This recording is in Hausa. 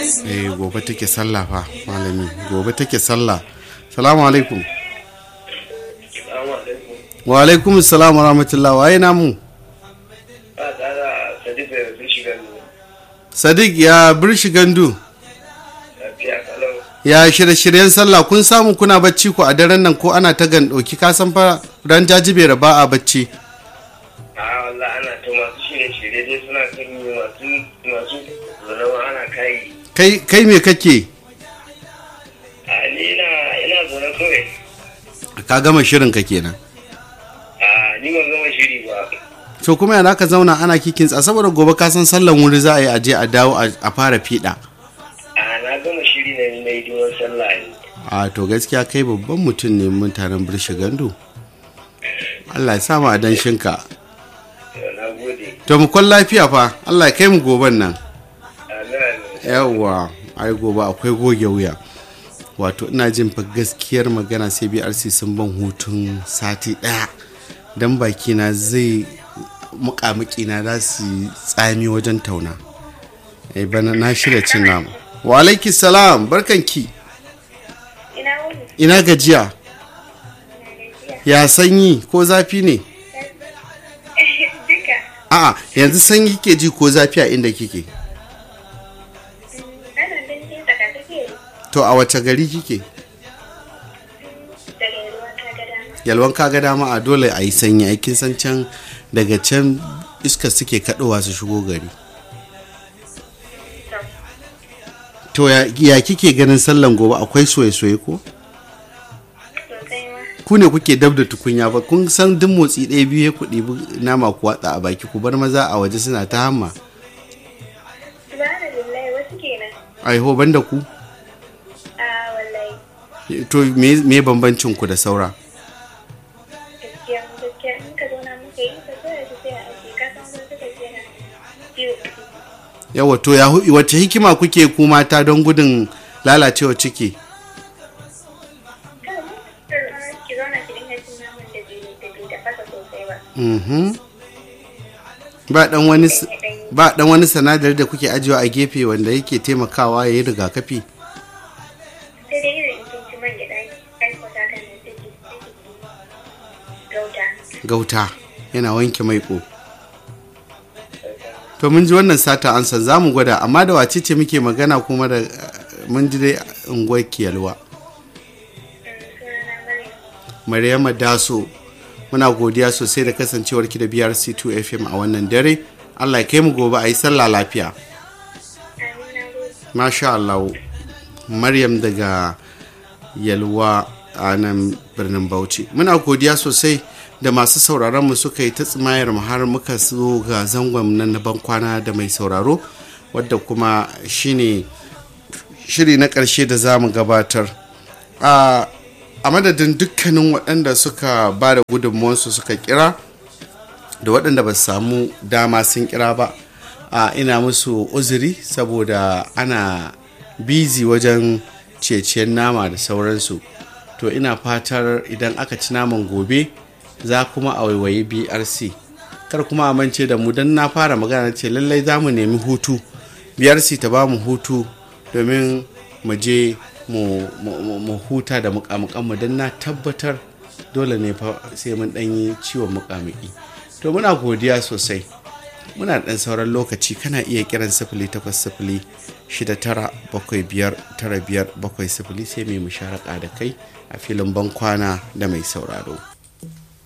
eh gobe take sallah fa malami gobe take sallah salamu alaikum wa alaikum salam wa rahmatullah waye namu sadiq ya birshi gandu ya shirye-shiryen sallah kun samu kuna bacci ku a daren nan ko ana ta gandoki ka san fa ran jajibere ba a bacci a wallah ana ta masu shirye-shirye dai suna kan yi masu masu zanawa ana kayi kai kai me kake a ni ina ina zaune kawai ka gama shirin ka kenan a ni ban gama shiri ba to kuma yana ka zauna ana kikin tsa saboda gobe ka san sallan wuri za a yi aje a dawo a a fara fiɗa a na gama shiri na na yi duwan sallah ne a to gaskiya kai babban mutum ne mutanen birshi gandu Allah ya sa mu a danshinka To, na gode to mu kwan lafiya fa Allah ya kai mu goben nan amin amin yawwa ai gobe akwai goge wuya wato ina jin fa gaskiyar magana sai brc sun ban hutun sati daya don bakina zai muƙamuƙina za su yi tsami wajen tauna eh bana na shirya cin nama wa alaiki salam barkanki Ina wuni? ina gajiya ya sanyi ko zafi ne Duka. a'a yanzu sanyi kike ji ko zafi a inda kike Ana dan yin tsaka take to a wace gari kike daga ruwan ta ga dama. yalwan kaga dama a dole a yi sanyi aikin san can daga can iska suke kaɗowa su shigo gari to ya, ya kike ganin sallan gobe akwai soye-soye ko Sosai ma. ku ne kuke dab da tukunya ba kun san duk motsi ɗaya biyu ya ku ɗibi nama ku watsa a baki ku bar maza a waje suna ta hamma Subhanallahi wasu kenan. aiho banda ku A wallahi. to me, me bambancin ku da saura Gaskiya gaskiya in ka zauna muka yi ka so da sai a ake ka san wasu suka ce na ciwo. yawa to ya hu- wace hikima kuke ku mata don gudun lalacewa ciki Kada mu ki zauna ki dinga cin naman da bai da bai da fasa sosai ba. Mhm. ba dan wani s- ba dan wani sanadari da kuke ajiyewa a gefe wanda yake taimakawa ya yi rigakafi Sai dai irin in kin ci man gyaɗa ɗan kwata kan nan take take gauta. gauta yana wanke maiko to mun ji wannan sata ansa za mu gwada amma da wace ce muke magana kuma da eh, mun ji dai unguwar kiyalwa Sunana Maryam. maryama daso muna godiya sosai da kasancewar ki da brc2 fm a wannan dare allah ya kai mu gobe a yi sallah lafiya Amin na gode. masha Allah Maryam daga Yalwa a nan birnin Bauchi muna godiya sosai da masu sauraron mu suka yi ta tsimayar mu har muka zo ga zangon nan na bankwana da mai sauraro wadda kuma shine shiri na ƙarshe da za mu gabatar a a madadin dukkanin waɗanda suka ba da gudunmuwansu suka kira da waɗanda ba su samu dama sun kira ba a ina musu uzuri saboda ana bizi wajen ceciyar nama da sauransu to ina fatar idan aka ci naman gobe za kuma a waiwayi brc kar kuma amince da mu don na fara magana ce lallai za mu nemi hutu brc ta ba mu hutu domin mu je mu, mu- mu- mu huta da mukamukanmu don na tabbatar dole ne fa sai mun ɗanyi ciwon mukamiki to muna godiya sosai muna da ɗan sauran lokaci kana iya kiran sifili takwas sifili shida tara bakwai biyar tara biyar bakwai sifili sai mai musharaka da kai a filin bankwana da mai sauraro